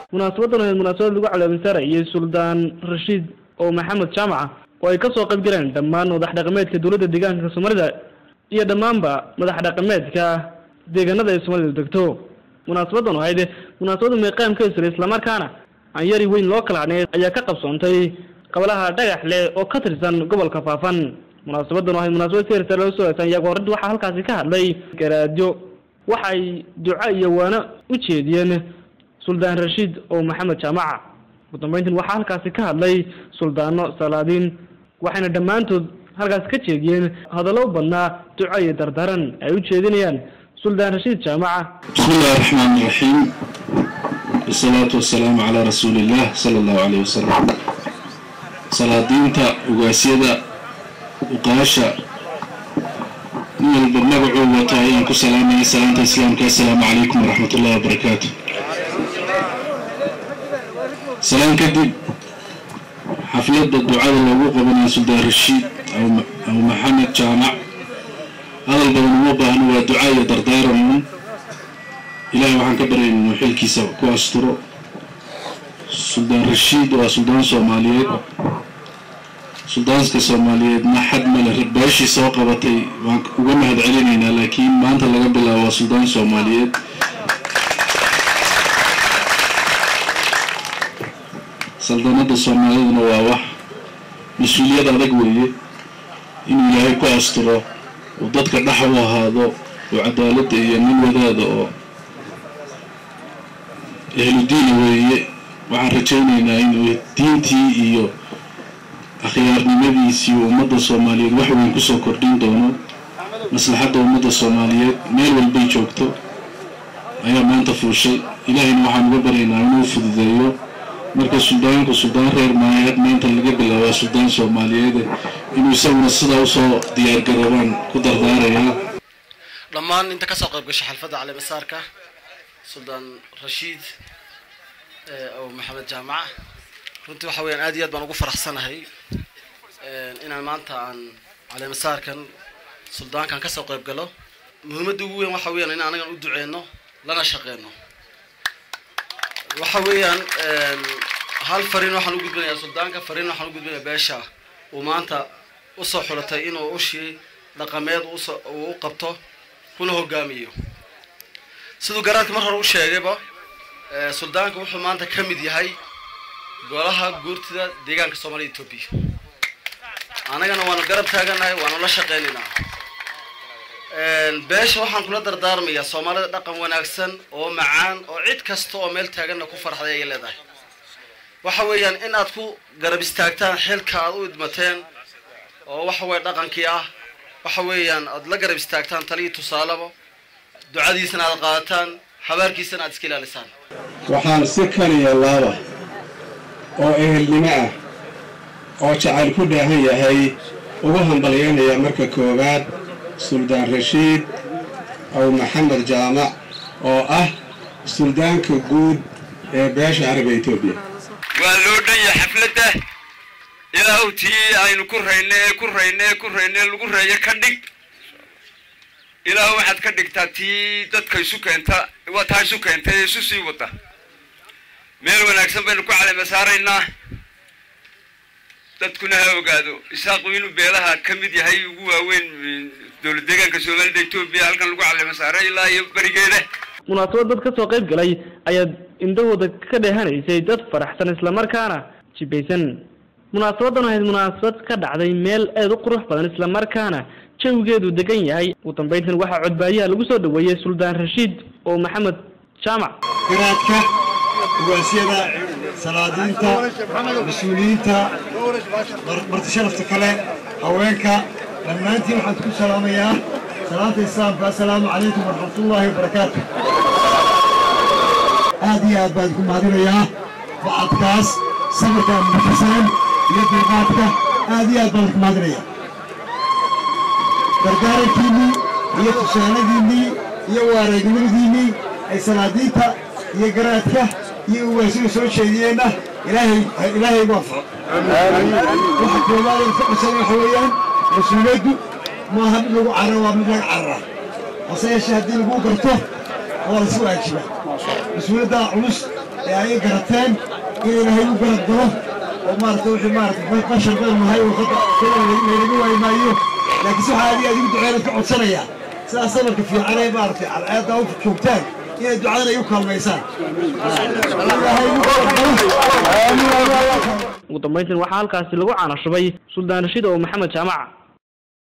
munaasabadan ahayd munaasabad lagu calaamisaarayay suldaan rashiid oo maxamed jaamaca oo ay kasoo qayb galeen dhammaan madax dhaqameedka dowladda deegaanka soomaalida iyo dhammaanba madax dhaqameedka deegaanada ay soomaalidu degto munaasabadan oo ahayd munaasabada meeqaamka isla islamarkaana aan yari weyn loo kala hadhnay ayaa ka qabsoontay qabalaha dhagax leh oo ka tirsan gobolka faafan munaasabadan oo ahayd munaasabad si heersa loo soo eegsan iyago horta waxaa halkaasi ka hadlay garaadyo waxay duco iyo waano u jeediyeen suldaan rashiid oo maxamed jaamaca ugu dambeyntiin waxaa halkaasi ka hadlay suldaano salaadiin waxayna dhammaantood halkaasi ka jeediyeen hadallo u badnaa duco iyo dardaran ay u jeedinayaan suldaan rashiid jaamaca بسم الله الرحمن الرحيم والصلاة والسلام على رسول الله صلى الله عليه وسلم salaadiinta ugaasyada uqaasha nin walba magacuu wato ayaan ku salaamayay salaanta islaamka assalaamu calaykum waraxmat ullahi wabarakaatu salaan kadib xafladda ducada loogu qabanaya suldaan rashiid aw maxamed jaamac hadal badan uma baahno waa duca iyo dardaaran un ilaahay waxaan ka baryayn inuu xilkiisa ku asturo suldaan rashiid waa suldaan soomaaliyeed suldaanska soomaaliyeedna xad male beeshii soo qabatay waan uga mahad celinaynaa laakiin maanta laga bilaabo waa suldaan soomaaliyeed saldanadda soomaaliduna waa wax mas-uuliyad adag weeye inuu ilaahay ku asturo uu dadka dhex u ahaado oo cadaaladda iyo nin wadaada oo ehludiina weeye waxaan rajaynaynaa inuu diintii iyo akhyaarnimadiisii ummadda soomaaliyeed wax weyn kusoo kordhin doono maslaxadda ummadda soomaaliyeed meel walbay joogto ayaa maanta fuushay ilaahayna waxaan uga baryaynaa inuu fududeeyo marka suldaanku suldaan reer maayaad maanta laga bilaabaa suldaan soomaaliyeede inuu isaguna sidaa usoo diyaargaroobaan ku dardaarayaa dhammaan inta kasoo qayb gashay xalfadda caleemasaarka suldaan rashiid oo maxamed jaamaca runtii waxa weyaan aad iyo aad baan ugu faraxsanahay inaan maanta aan caleemasaarkan suldaankan kasoo qayb galo muhiimadda ugu weyn waxa weyaan in anagan u duceyno lana shaqeyno waxa weeyaan hal fariin waxaan u gudbinayaa suldaanka fariin waxaan u gudbinayaa beesha uu maanta usoo xulatay inuu ushii dhaqameed uu u qabto kuna hogaamiyo siduu garaadka mar hore u sheegayba suldaanka wuxuu maanta ka mid yahay golaha guurtida deegaanka soomaalida etoobiya annagana waanu garab taaganahay waanu la shaqeynaynaa beesha waxaan kula dardaarmayaa soomaalida dhaqan wanaagsan oo macaan oo cid kasta oo meel taaganna ku farxday ayay leedahay waxa weeyaan in aad ku garab istaagtaan xilka aad u idmateen oo waxa weye dhaqankii ah waxa weeyaan aad la garab istaagtaan taliyo tusaaleba ducadiisana aad qaadataan habaarkiisana aad iska ilaalisaan waxaan si kaliya laaba oo ehelnimo ah oo jacayl ku dhaahan yahay ugu hambalyaynaya marka koowaad suldaan rashiid aw maxamed jaamac oo ah suldaanka guud ee beesha carabiga etoobiya waa loo dhan yahay xafladda ilaahu tii aynu ku rayne ee ku rayne ee ku rayne lagu reeyo ka dhig ilaahu waxaad ka dhigtaa tii dadka isu keenta waa taa isu keentay ee isu sii wada meel wanaagsan baynu ku calema saaraynaa dadkuna ha ogaado isaaqu inuu beelaha ka mid yahay ugu waaweyn dowlad deegaanka soomaalida etoobiya halkan lagu calema saaray ilaa iyo berigeeda munaasabad dad kasoo qayb galay ayaa indhahooda ka dheehanaysay dad faraxsan islamarkaana jibaysan munaasabadan ahayd munaasabad ka dhacday meel aada u qurux badan islamarkaana jawigeedu degan yahay ugu dambeyntan waxaa codbaayaha lagu soo dhaweeyey suldaan rashiid oo maxamed jaamac garaadka ugaasyada salaadiinta mas-uuliyiinta marti sharafta kale haweenka dhammaantiin waxaan ku salaamayaa salaanta islaamka assalaamu calaykum waraxmatullaahi wabarakaatu aad iyo aad baan ku mahadinayaa bacadkaas sabarka muxusan iyo dulqaadka aad iyo aad baan ku mahadinayaa gargaarankiinnii iyo tusaaladiinnii iyo waaragnimadiinnii ay salaadiinta iyo garaadka iyo ugaasida soo jeediyeenna ilaahay ilaahay ugu anfaco waxa koobaad ee ficilsan waxa weeyaan mas-uuliyaddu maaha mid lagu cararo waa mid laga carara hase yeeshee haddii lagu garto waa lasu waajiba mas-uuliyaddaa culus ee ay garateen in ilaahay u garab galo oo maaragtay wixii maaragtay qashar badan nahay oo laynaga waayi maayo laakiin si waxaa aad iyo aad ugu duceynad ka codsanayaa sidaas sabarka fiican ee maaragtay cadceedda u joogtaan inay ducadan ay u kaalmaysaan ilaahay ugu garab galo ugu dambayntiin waxaa halkaasi lagu caanashubay suldaan rashiid oo maxamed jaamaca